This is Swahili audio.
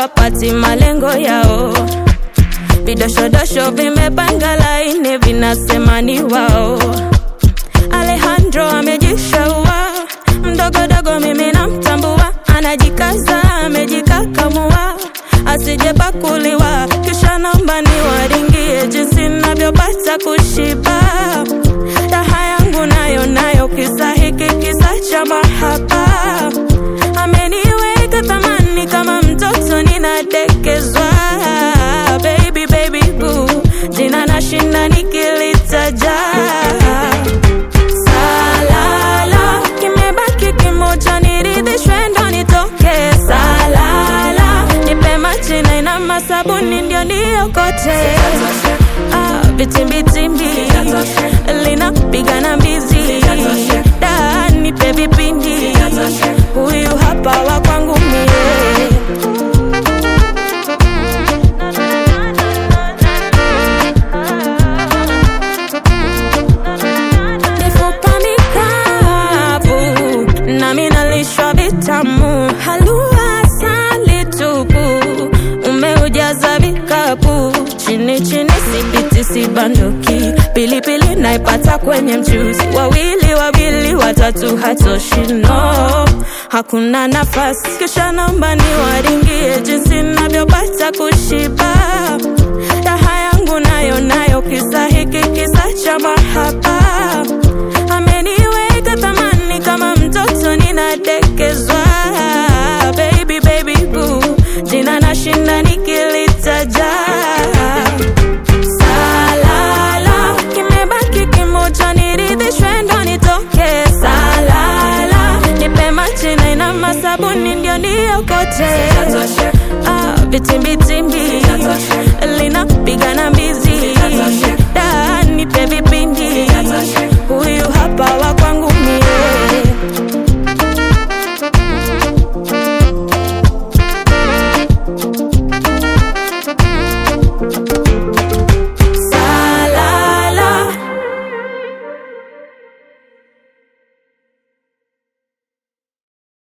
hawapati malengo yao. Vidoshodosho vimepanga laini, vinasema ni wao. Alejandro amejishaua, mdogodogo mimi namtambua, anajikaza amejikakamua, asijepakuliwa, kisha naomba niwaringie jinsi navyopata kushiba. Raha yangu nayo nayo, kisa hiki kisa cha mahaba, ameniweka thamani kama mtoto ninadekezwa. Baby, baby, boo, jina nashinda nikilitaja Salala, kimebaki kimoja, niridhishwe ndo nitoke. Salala, nipe maji na ina masabuni ndio niokote. Ah, vitimbitimbi linapiga na mbizi, da nipe vipindi, huyu hapa wa kwangu mie. mifupa mikavu nami nalishwa vitamu halua asali tupu umeujaza vikapu chini chini sipiti sibanduki pilipili naipata kwenye mchuzi wawili wawili watatu hatoshi no hakuna nafasi kisha naomba niwaringie jinsi navyopata kushiba raha yangu nayo nayo kisa hiki kisa cha mahaba ameniweka thamani kama mtoto ninadekezwa baby baby boo jina nashinda nikilitaja salala kimebaki kimoja niridhishwe ndo nitoke salala nipe maji na ina masabuni ndio niokote ah, vitimbitimbi linapiga na mbizi da nipe vipindi